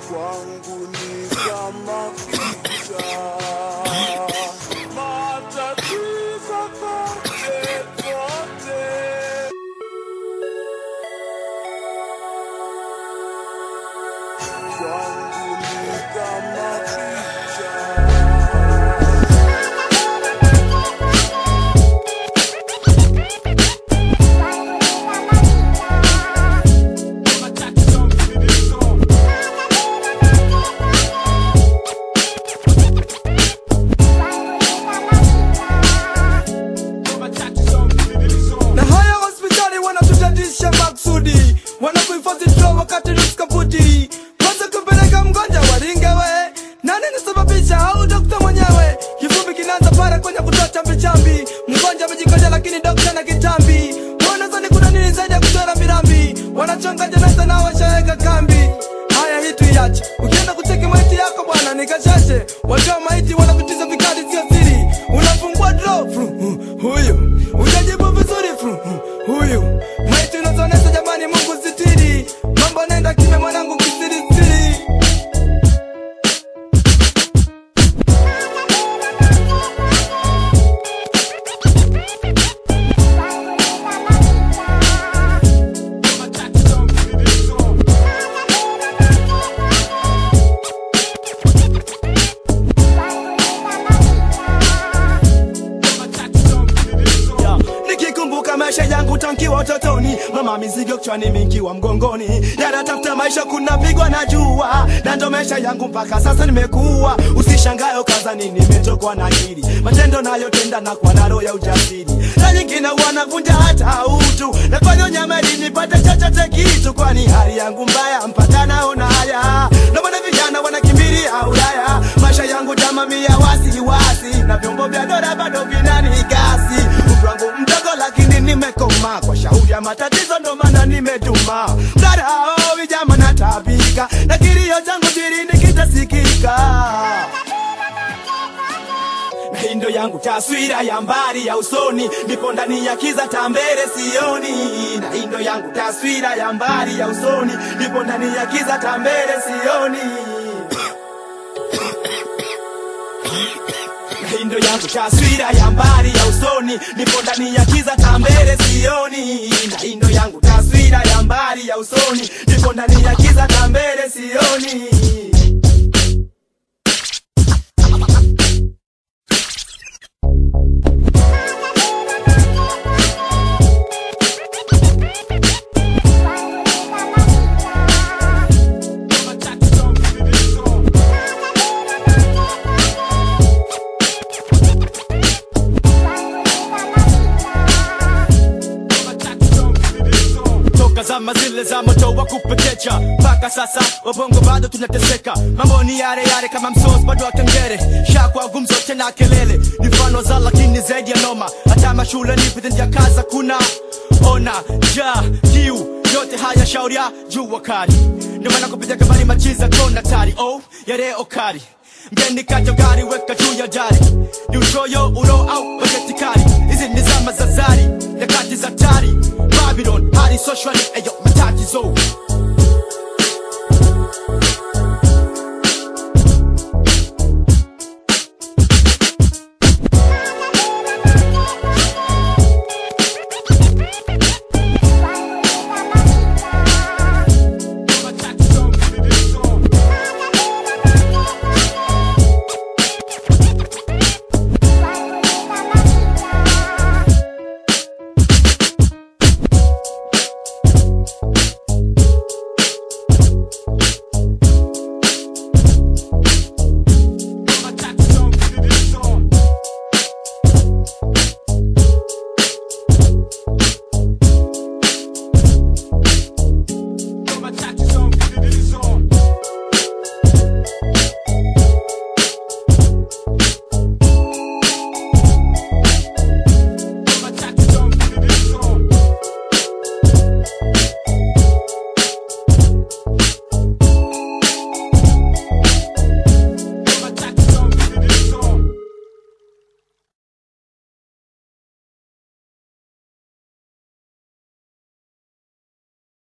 kwangu ni kama picha matatizo kote kote kwangu ni kama picha na haya hospitali wanatutatisha maksudi wanakuhifadhi dro wakati nuskaputi kwanza kupeleka mgonjwa waringewe nani nisababisha au dokta mwenyewe kifupi kinaanza para kwenye kutoa chambi mgonjwa amejikoja lakini dokta na kitambi wanazani kuna nini zaidi ya kuchora mirambi wanachonga jeneza na washaweka kambi haya hii tuiache ukienda kucheki maiti yako bwana nikashashe watoa maiti wanavitiza vikali sio siri unafungua dro fru, hu- huyu ujajibu vizuri fru, hu- huyu maiti unazonesha jamani mungu sitiri mambo nenda kime mwanangu kisirisiri Ya, nikikumbuka maisha yangu tankiwa utotoni mama mizigo kichwani mingiwa mgongoni yanatafuta maisha kuna pigwa na jua na ndo maisha yangu mpaka sasa nimekuwa usishangayo kazani nimetokwa na akili matendo nayotenda na kwa naro ya ujasiri na nyingine wanavunja hata utu nafanya nyameli nipate chochote kitu kwani hali yangu mbaya mpaka naona haya ndo maana vijana wanakimbilia ulaya maisha yangu jamamia wasiwasi na vyombo vya dola bado vinanigasi umri wangu mdogo lakini nimekoma kwa shauri ya matatizo ndo maana nimetuma mdarao vijama natabika na kilio changu jirini kitasikika na hii ndo yangu taswira ya mbali ya usoni nipo ndani ya kiza tambere sioni na hii ndo yangu taswira ya mbali ya usoni nipo ndani ya kiza tambere sioni hii ndo yangu taswira ya mbali ya usoni nipo ndani ya kiza tambere sioni na hii ndo yangu taswira ya mbali ya usoni nipo ndani ya kiza tambere sioni toka zama zile za moto wa kupekecha mpaka sasa wabongo bado tunateseka mambo ni yale yale kama msos bado wa kengere shakwa gumzo tena kelele ni mfano za lakini zaidi ya noma hata mashule ni vitendo ya kaza kuna ona ja kiu yote haya shauri ya jua kali ndio maana kupitia kabari machiza kona tari oh yale okari mgeni kacho gari weka juu ya dari ni uchoyo uro au bajeti kali hizi ni zama za zari nyakati za tari babylon hali socially eyo matatizo